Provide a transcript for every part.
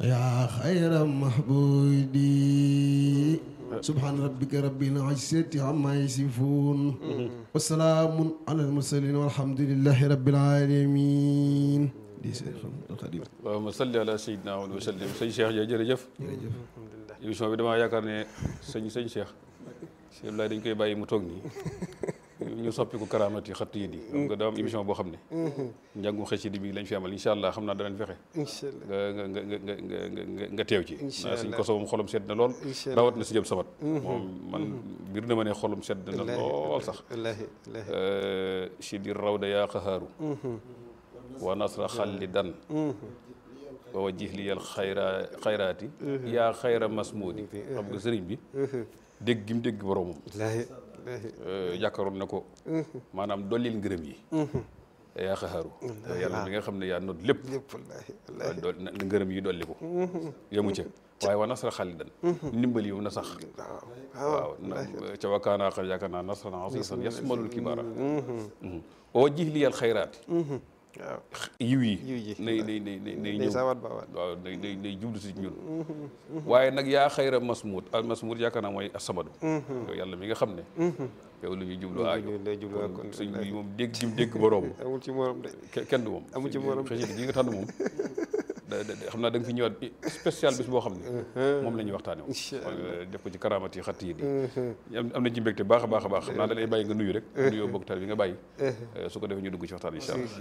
يا خير محبودي سبحان ربك رب العزة عما يصفون وسلام على المرسلين والحمد لله رب العالمين di Seex Xaadim allahumma salli ala sayyidina wa sallim sëñ Cheikh ja jërëjëf émission bi damaa yaakaar ne sëñ sëñ Cheikh Cheikh Abdoulaye dañ koy bàyyi mu toog nii ñu soppi ko karaamati xatt yi di xam nga daa am émission boo xam ne njàngum xasida bi lañ fi amal incha allah xam naa danañ fexe incha allah nga nga nga nga nga nga nga teew ci Incha naa suñ allah. koso moom xolam sedd na lool Incha allah. rawat na si jëm sabat moom man bir na ma ne xolam sedd na lool sax wallaahi wallaahi si di rawda yaa xahaaru wa nasra xallidan wa wajjih liyal xayra xayraati yaa xayra masmuudi xam nga sëriñ bi dégg gi mu dégg boromam wallaahi wallaahi jàkkaroon na ko maanaam dollil ngërëm yi yaa xahaaru yàlla bi nga xam ne yaa not lépp lépp wallaahi wallaahi dool na ngërëm yi dolli ko yemu ca waaye wa nasra xallidan ndimbal yi na sax waaw waaw na ca wakkaanaa xam yaakaar naa nasran asiisan yasmalul kibaara wa wajjih liyal xayraati waaw yiw yi Yiw yi. nay nay nay nay nay day ñëw saawaat baawaat waaw day day day jublu si ñun waaye nag yaa xayra masmuud al masmuud yaakaar naa mooy asamadu yow yàlla mi nga xam ne yow lu ñuy jublu aajo ñu lay jublu kon sëñ bi moom dégg gi mu dégg boroom amul ci morom de ke- kenn du moom Amu ci morom. xëy gi nga tànn moom da da da- xam naa da nga fi ñëwaat spécial bis boo xam ne moom la ñuy waxtaane moom Incha mooy def ko ci karaamati xatt yi di am am na ci mbégte baax a baax a baax xam naa da lay bàyyi nga nuyu rek nuyoo bokk tal bi nga bàyyi su ko defee ñu dugg ci waxtaan incha allah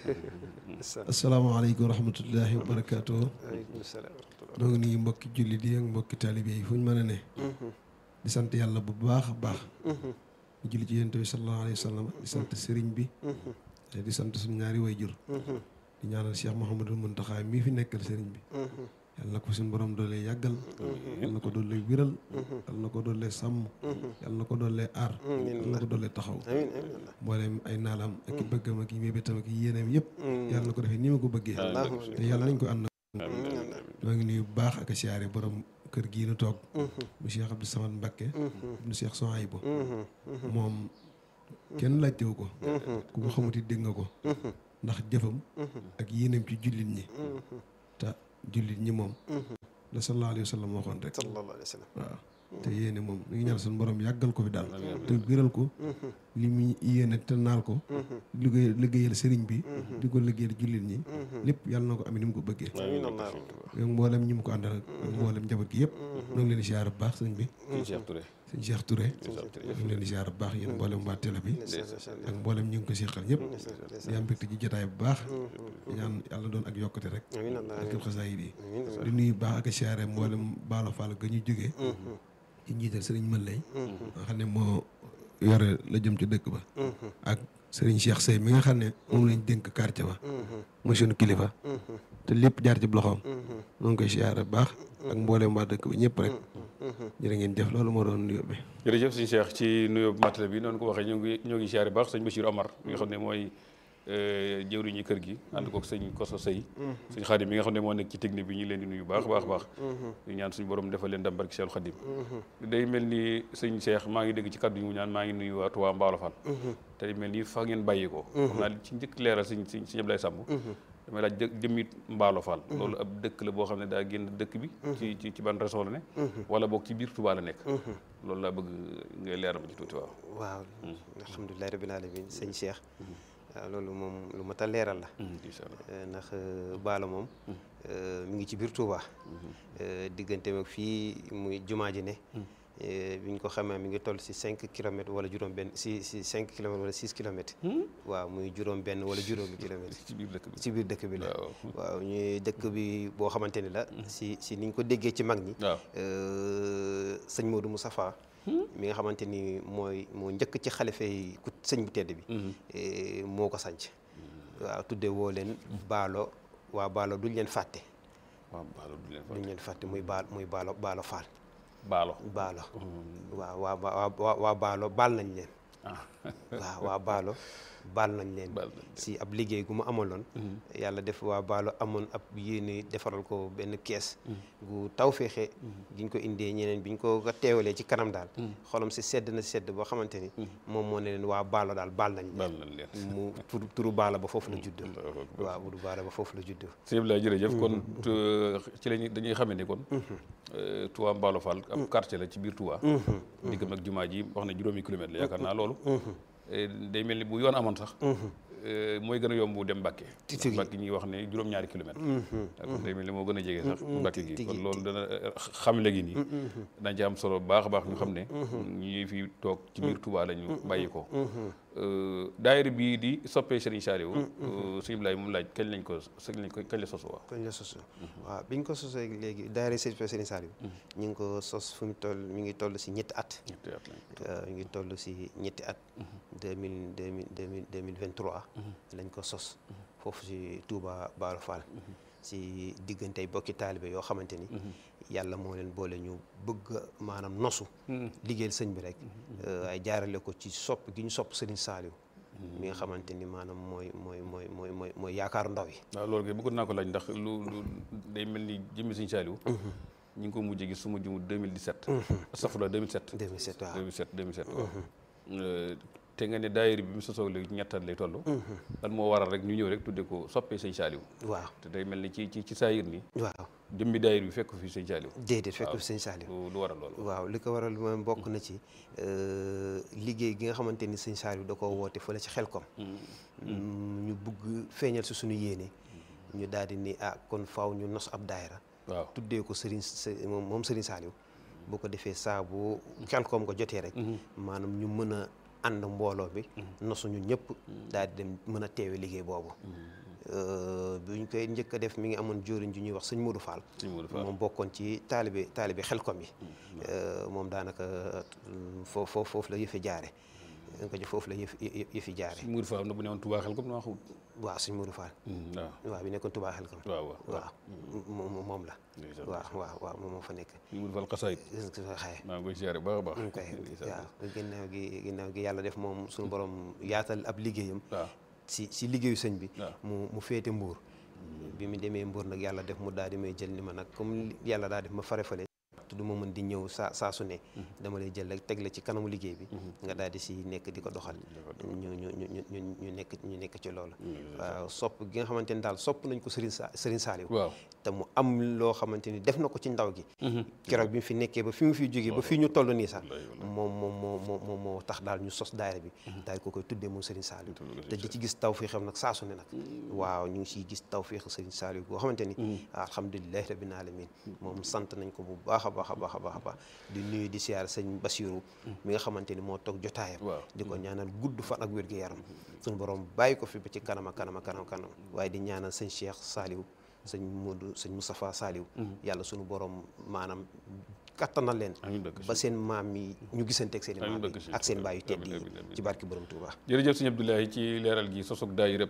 asalaamaaleykum wa rahmatullahi wa barakaatu aleykum salaam wa rahmatullah noo ngi nuyu mbokki jullit yi ak mbokki taalibe yi fu ñu mën a ne di sant yàlla bu baax a baax di julli ci yonent bi sallallahu alayhi wa sallam di sant sëriñ bi te di sant suñu ñaari wayjur di ñaanal Cheikh Mouhamadul Muntaxa mii fi nekkal sëriñ bi yàlla na ko suñu borom doole yàggal yàlla na ko doole wiral yàlla na ko doole sàmm yàlla na ko doole aar yàlla na ko doole taxaw amiin amiin mboolem ay naalam ak i bëggam ak i mébétam ak i yéeneem yëpp yàlla na ko defee ni ma ko bëggee te yàlla nañ ko ànd maa ngi nuyu bu baax ak a siyaare borom kër gii nu toog mu Cheikh Abdou Samad Mbacké ibnu Cheikh Souhaïbou moom kenn laajtewu ko ku ko xamuti dégg nga ko ndax jëfam ak yéeneem ci jullit ñi te jullit ñi moom la sallallahu alayhi wa sallam waxoon rek sallallahu alayhi wa sallam waaw te yéene moom ñu ngi ñaan suñu borom yàggal ko fi daal te gëral ko li mu yéene te naal ko liggéey liggéeyal sëriñ bi di ko liggéeyal jullit ñi lépp yàlla na ko amee ni mu ko bëggee amiin allah yow mboolem ñi mu ko àndal ak mboolem njaboot gi yëpp ñoo ngi leen di siyaar bu baax sëñ bi sëñ Cheikh Touré sëñ Cheikh Touré ñu ngi leen di siyaar bu baax yéen mboolem waa télé bi ak mboolem ñu ngi ko seqal ñëpp di am mbégte ci jotaay bu baax di ñaan yàlla doon ak yokkute rek amiin allah ak xasaayid yi amiin di nuyu baax ak a siyaare mboolem baalo fall ga ñu jógee ci njiital sëriñ mën lay nga xam ne moo yore la jëm ci dëkk ba ak sëriñ Cheikh Sey mi nga xam ne moom lañ dénk quartier ba mooy sunu kilifa te lépp jaar ci loxoom moo ngi koy siyaare bu baax ak mboolem waa dëkk ba ñëpp rek jërë ngeen jëf loolu moo doon nuyoo bi jërëjëf sëñ Cheikh ci nuyoo matale bi noonu ko waxee ñoo ngi ñoo ngi siyaare baax sëñ Bachir Omar mi nga xam ne mooy jëwriñu kër gi ànd kook sëñ Koso Sey sëñ Xaadim mi nga xam ne moo nekk ci technique bi ñu leen di nuyu baax baax baax ñu ñaan suñu borom defal leen ndam barki Cheikh Xaadim day mel ni sëñ Cheikh maa ngi dégg ci kaddu yi mu ñaan maa ngi nuyu waa Touba Mbaalo Fall te day mel ni fa ngeen bàyyi ko xam naa ci njëkk leeral sëñ sëñ sëñ Ablaye Samb damay laaj dë jëmmi Mbaalo Fall loolu ab dëkk la boo xam ne daa génn dëkk bi ci ci ci ban région la ne wala boog ci biir Touba la nekk loolu laa bëgg ngay leeral ma ci tuuti waaw waaw alhamdulilahi rabbil alamin sëñ Cheikh waaw loolu moom lu mat a leeral la incha allah ndax baalo moom mi ngi ci biir Touba diggante ak fii muy jumaa ji ne bi ñu ko xamee mi ngi toll si cinq kilomètres wala juróom benn si si cinq kilomètres wala six kilomètres waaw muy juróom benn wala juróomi kilomètres ci biir dëkk bi ci biir dëkk bi la waaw waaw ñuy dëkk bi boo xamante ni la si si niñ ko déggee ci mag ñi waaw sëñ Modou Moustapha mi nga xamante ni mooy moo njëkk ci xalife yi ku sëñ bu tedd bi moo ko sanc waaw tudde woo leen baalo waa baalo duñ leen fàtte waaw baalo du leen fa duñ leen fàtte muy baal muy baalo baalo faal baalo baalo waaw waa waa waa waa baalo baal nañ leen ah waaw waa baalo baal nañ leen baal nañ leen. si ab liggéey gu mu amaloon yàlla def waa baalo amoon ab yéene defaral ko benn kees gu taw feexe giñ ko indee ñeneen biñ ko ko teewalee ci kanam daal xolam si sedd na sedd boo xamante ni moom moo ne leen waa baalo daal baal nañ baal leen nañ leen mu turu turu baala ba foofu la juddoo waaw turu baala ba foofu la juddoo sëñ Abdoulaye jërëjëf kon tu- ci lañu dañuy xamee ni kon euh, Touba Mbalo Fall ab quartier la ci biir Touba diggam ak jumaa ji wax na juróomi kilomètre la yaakaar naa loolu Eh, day mel ni bu yoon amoon sax eh, mooy gën a yomb dem Mbàkke Ti- ndax tigi. Mbàkke ñuy wax ne juróom-ñaari kilomètre kon day mel ni moo gën a jege sax Mbàkke gi tigi, kon loolu dana eh, xam léegi nii dañ ci am solo bu baax a baax ñu xam ne ñi fi toog ci biir Touba la ñu bàyyi ko Euh, daayira bii di soppee Serigne Saliou sëñ Abdoulaye moom laaj kañ lañ ko kañ lañ ko kañ la sos waa kañ la sos waaw biñ ko sosee léegi daayira Serigne Serigne Saliou ñu ngi ko sos fu mu toll mi ngi toll si ñetti at ñetti at lañ ko waaw ñu ngi toll si ñetti at deux mille deux mille deux mille deux mille vingt trois lañ ko sos foofu si Touba Baalo Fall si diggantey bokki taalibe yoo xamante ni yàlla moo leen boole ñu bëgg a maanaam nosu liggéeyal sëñ bi rek waaye jaarale ko ci sopp gi ñu sopp Serigne Saliou mi nga xamante ni maanaam mooy mooy mooy mooy mooy mooy yaakaaru ndaw yi waaw loolu kay bëggoon naa ko laaj ndax lu lu day mel ni jëmmi Serigne Saliou ñu ngi ko mujjee gis su ma jumu 2017 astafurlah 2007 2007 waaw 2007 2007 waaw Euh, te nga ne daayira bi mu sosoo léegi ñettat lay toll lan moo waral rek ñu ñëw rek tudde ko soppee Serigne Saliou waaw te day mel ni ci ci ci saayir ni waaw jëmmi daayira bi fekk fi Serigne Saliou déedéet fekk fi sëñ Saliou lu lu waral loolu waaw li ko waral moom bokk na ci liggéey gi nga xamante ni sëñ Saliou da koo woote fële ci Xelkom ñu bugg feeñal si suñu yéene ñu daal di ni ah kon faaw ñu nos ab daayira waaw tuddee ko Serigne Së- moom moom Serigne Saliou bu ko defee saa bu Xelkom ko jotee rek maanaam ñu mën a ànd mbooloo bi nosu ñu ñëpp daal di dem mën a teewe liggéey boobu bu ñu koy njëkk a def mi ngi amoon jóoriñ ju ñuy wax sëñ Modou Fall Sëñ Modou Fall. moom bokkoon ci taalibe taalibe Xelkom yi moom daanaka foofu foofu la yëfi jaare nga ko ci foofu la yëf yëfi jaare Sëñ Modou Fall am na bu ne woon Touba xel comme naa xamut waaw sëñ Modou Fall waaw waaw bi nekkoon Touba Xelkom waaw waaw waaw moom moom la ndeysaan. waaw waaw waaw moom moo fa nekk Sëñ Modou Fall xasaayit xaye maa ngi koy siyaare bu baax a baax ñu koy ndeysaan. waaw ginnaaw gi ginnaaw gi yàlla def moom suñu borom yaatal ab liggéeyam waaw si si liggéeyu sëñ bi waaw. mu mu féete mbuur bi mu demee mbuur nag yàlla def mu daal di may jël ni ma nag comme yàlla daa def ma fare fale te du ma mën di ñëw saa saa su ne dama lay jël rek teg la ci kanamu liggéey bi nga daal di si nekk di ko doxal ñu ñu ñu ñu ñu ñu nekk ñu nekk ci loolu waaw sopp gi nga xamante ni daal sopp nañ ko Serigne Sa Serigne Saliou waaw te mu am loo xamante ni def na ko ci ndaw gi keroog bi mu fi nekkee ba fi mu fi jógee ba fii ñu toll nii sax moom moom moo moo moo moo tax daal ñu sos daayira bi daal ko koy tuddee moom Serigne Saliou te di ci gis taw fii xam nag saa su ne nag waaw ñu ngi siy gis taw fii Serigne Saliou boo xamante ni alhamdulilahi rabbil alamin moom sant nañ ko bu baax a baax a baax a baax a baax di nuyu di siyaar sëñ Basiru mi nga xamante ni moo toog jotaayam waaw di ko ñaanal gudd fan ak wér gu yaram suñu borom bàyyi ko fi ba ci kanam a kanam a kanam kanam waaye di ñaanal sëñ Cheikh Saliou sëñ Modou sëñ Moustapha Saliou yàlla suñu borom maanaam kattanal leen amiin dëkk ba seen maam yi ñu gisanteeg seen i Amiin maam dëkk yi si. ak seen baay yu tedd Amiin, yi amiin, amiin. ci barki borom Touba jërëjëf sëñ Abdoulaye ci leeral gi sosog daayira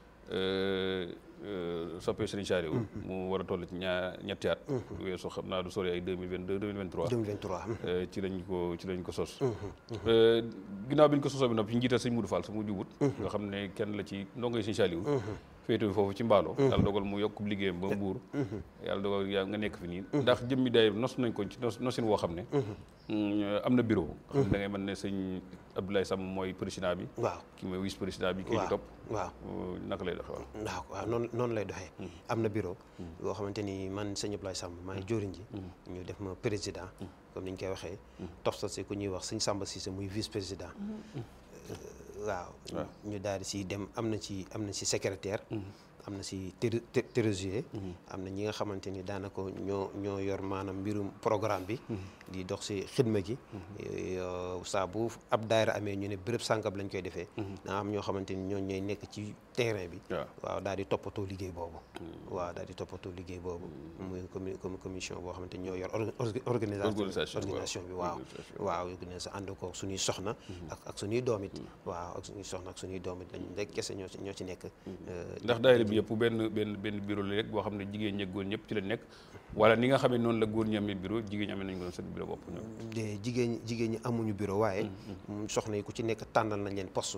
soppee Serigne Saliou mu war a toll ci ñaar ñetti at weesu xam naa du sori ay 2022 2023 2023 Euh, ci lañ ko ci lañ ko sos Euh, ginnaaw bi ñu ko sosoo bi noppi ñu njiital sëñ Modou Fall su mu jubut nga xam ne kenn la ci ndongoy sëñ Saliou féete bi foofu ci mbaalo yàlla dogal mu yokk liggéeyam ba mbuur yàlla dogal yaa nga nekk fi nii ndax jëmmi daay nos nañ ko ci nos nosin woo xam ne mm, am na bureau xam ne da ngay mën ne sëñ Abdoulaye Sam mooy président bi waaw ki mooy vice président bi kii ci waaw topp waaw Euh, naka lay doxee waaw waaw waaw noonu noonu lay doxee am na bureau boo xamante ni man sëñ Abdoulaye Samb maa ngi jóoriñ ji ñu def ma président comme ni ñu koy waxee toftal si ku ñuy wax sëñ Samba Cissé muy vice président waaw waaw. ñu daal di si dem am na ci am na si secrétaire am na si tré- tré- trésorier am na ñi nga xamante ni daanaka ñoo ñoo yor maanaam mbirum programme bi di dox si xidma gi Euh, saa bu ab daayira amee ñu ne béréb sàngam lañ koy defee daa am ñoo xamante ni ñoo ñooy nekk ci terrain bi waaw waaw daal di toppatoo liggéey boobu waaw daal di toppatoo liggéey boobu muy commu comme commission boo xamante ni ñoo yor or- or- organisation Organisation, waaw. organisation bi waaw Organisation. waaw organisation ànd ko suñuy soxna ak ak suñuy doom it waaw ak suñuy soxna ak suñuy doom it dañ rek kese ñoo ci ñoo ci nekk euh, ndax daayira bi yëpp benn benn benn bureau la rek boo xam ne jigéen ñi ak góor ñëpp ci la nekk wala ni nga xam ne noonu la góor ñi amee bureau jigéen ñi amee nañ ko seen bureau bopp ñoom de jigéen ñi jigéen ñi amuñu bureau waaye mm, soxna yi ku ci nekk tànnal nañ leen poste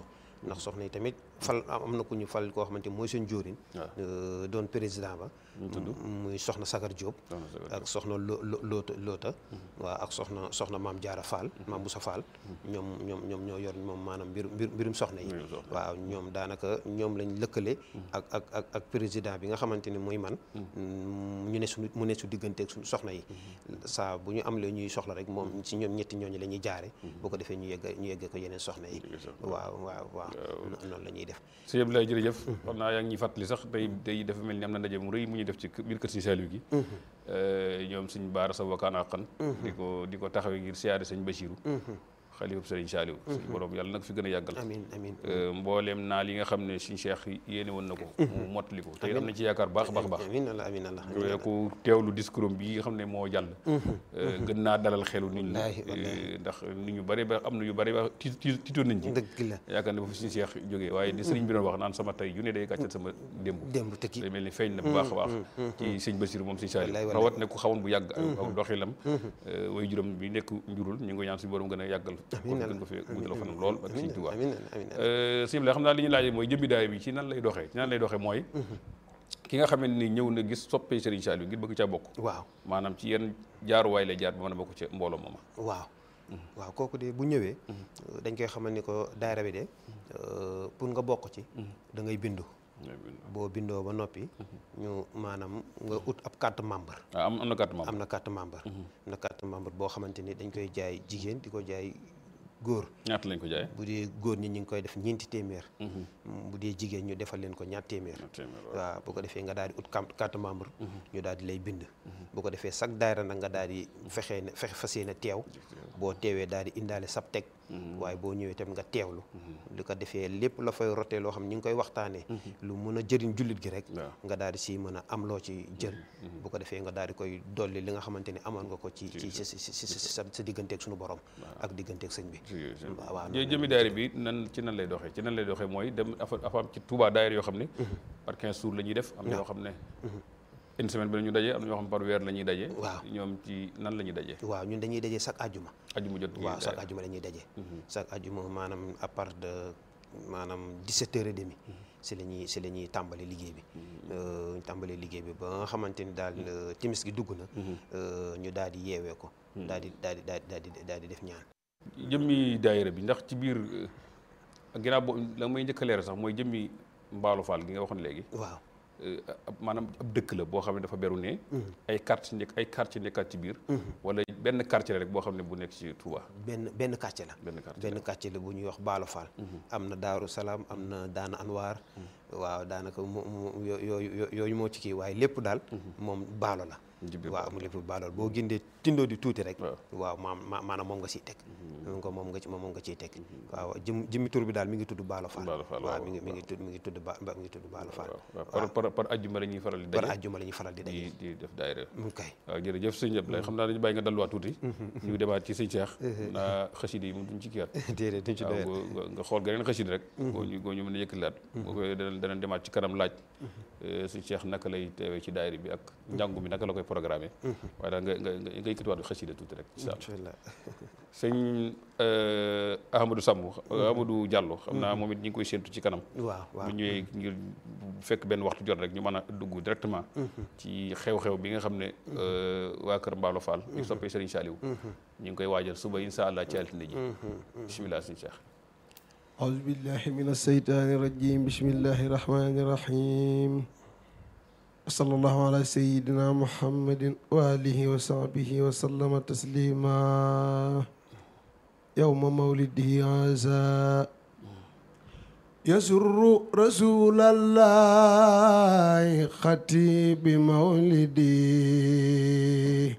ndax soxna yi tamit fal am na ku ñu fal koo xamante mooy seen jóorin doon président ba muy soxna Sagar Diop ak soxna lo loota loota waaw ak soxna soxna maam Jaara Fall maam Boussa Fall ñoom ñoom ñoom ñoo yor moom maanaam mbiru mbirum soxna yi waaw ñoom daanaka ñoom lañ lëkkale ak ak ak ak président bi nga xamante ni muy man ñu ne suñu mu ne su digganteeg suñu soxna yi saa bu ñu am la ñuy soxla rek moom ci ñoom ñetti ñooñu la ñuy jaare boo ko defee ñu yegg ñu yeggee ko yeneen soxna yi waaw waaw waaw noonu la ñuy def sëñ Abdoulaye jërëjëf xam naa yaa ngi ñuy fàttali sax tey tey dafa mel ni am na ndaje mu rëy mu ñu def ci biir kër si Saliou gi ñoom suñ baara sa wakaan àqan di ko di ko taxawee ngir siyaare sëñ Bachirou xalifab sëriñ Saliou suñu borom yàlla nag fi gën a yàggal amiin amiin mbooleem naal yi nga xam ne suñu cheikh yéene woon na ko mu mottali ko te am nañ ci yaakaar baax baax baax amiin allah amiin allah ku teewlu discours bi nga xam ne moo jàll gën naa dalal xelu nit ñi ndax nit ñu bari ba am na yu bari ba ti tiitoon nañ ci dëgg la yaakaar ne ba fi suñu cheikh jógee waaye di sëriñ bi doon wax naan sama tey yu ne day gàccal sama démb démb tëkki day mel ni feeñ na bu baax a baax ci sëñ Basiru moom sëñ Saliou rawat ne ku xawoon bu yàgg aw doxilam way juróom bi nekk njurul ñu ngi ko ñaan suñu borom gën a yàggal gën ko fi guddal fanam lool ak sëñ Tuubaa sëñ bi la xam naa li ñu laaj mooy jëmbi daay bi ci nan lay doxee ci nan lay doxee mooy ki nga xamante ni ñëw na gis soppee Serigne Saliou ngir bëgg caa bokk waaw maanaam ci yenn jaaruwaay lay jaar ba mën a bokk ca mbooloo mooma waaw waaw kooku de bu ñëwee dañ koy xamal ni ko daayira bi de pour nga bokk ci da ngay bindu boo bindoo ba noppi ñu maanaam nga ut ab carte membre am am na carte membre am na carte membre am na carte membre boo xamante ni dañ koy jaay jigéen di ko jaay góor ñaata lañ ko jaay bu dee góor ñi ñu ngi koy def ñeenti téeméer bu dee jigéen ñu defal leen ko ñaar téeméer waaw bu ko defee nga daal di ut carte membre ñu daal di lay bind bu ko defee chaque daayira nag nga daal di fexee ne fexe fas yéene teew boo teewee daal di indaale sab teg waaye boo ñëwee tamit nga teewlu li ko defee lépp la fay rotee loo xam ñi ngi koy waxtaanee lu mën a jëriñ jullit gi rek nga daal di si mën a am loo ci jël bu ko defee nga daal di koy dolli li nga xamante ni amoon nga ko ci ci si si sa sa digganteeg suñu borom ak digganteeg sëñ bi waaw jëmi daayira bi nan ci nan lay doxee ci nan lay doxee mooy dem afa am ci Touba daayira yoo xam ne par 15 jours la ñuy def am na yoo xam ne une semaine bi la ñu dajee am na ñoo xam par weer la ñuy dajee waaw ñoom ci nan la ñuy dajee waaw ñun dañuy dajee chaque ajjuma ajjuma jot waaw chaque ajjuma la ñuy dajee chaque ajjuma maanaam à part de maanaam 17 heures et demi si la ñuy si la ñuy tàmbali liggéey bi ñu tàmbali liggéey bi ba nga xamante ni daal timis gi dugg na ñu daal di yeewee ko daal di daal di daal di daal di def ñaan jëmmi daayira bi ndax ci biir ginnaaw boo la may njëkk a leer sax mooy jëmmi mbaalu faal gi nga waxoon léegi waaw maanaam ab dëkk la boo xam ne dafa beru ne ay quartier nekk ay quartier nekkaat ci biir wala benn quartier la rek boo xam ne bu nekk ci Touba benn benn quartier la benn quartier benn quartier la bu ñuy wax Baalo Fall am na Daaru Salaam am na Daana Anwaar waaw daanaka mu yooyu yooyu moo ci kii waaye lépp daal moom baalo la waaw mu lépp baalo la boo gindee tindoo di tuuti rek waaw maam maanaam moom nga siy teg moom nga moom nga ci moom nga ciy teg waaw jëm jëmmi tur bi daal mi ngi tudd Baalo Fall waaw mi ngi mi ngi tudd mi ngi tudd ba mi ngi tudd Baalo Fall par par par ajjuma la ñuy faral di daje par ajjuma la ñuy faral di daje di def daayira mu kay waaw jërëjëf sëñ Abdoulaye xam naa dañu bàyyi nga dalluwaat tuuti ñu demaat ci sëñ Cheikh naa xasida yi moom duñ ci kiyaat déedéet duñ ci doyat nga xool geneen xasida rek goo ñu goo ñu mën a yëkkalaat boo koy danañ demaat ci kanam laaj sëñ Cheikh naka lay teewee ci daayira bi ak njàngu mi naka la koy programmé waaye daal nga nga nga yëkkatiwaat xasida tuuti rek incha allah sëñ Ahmadou Samb Ahmadou Diallo xam naa moom it ñi ngi koy séentu ci kanam waaw waaw bu ñëwee ngir fekk benn waxtu jot rek ñu mën a dugg directement ci xew-xew bi nga xam ne waa kër Mballo Fall ñu soppee Serigne Saliou ñu ngi koy waajal suba insha allah ci altine ji bisimilah sëñ Cheikh أعوذ بالله من الشيطان الرجيم بسم الله الرحمن الرحيم صلى الله على سيدنا محمد وآله وصحبه وسلم تسليما يوم مولده عزاء يسر رسول الله خطيب مولدي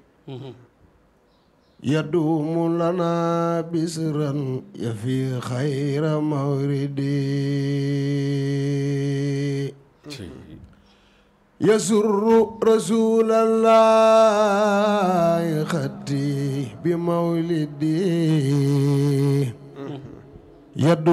يدوم لنا بسرا يفي خير موردي يسر رسول الله خطي بمولدي يدوم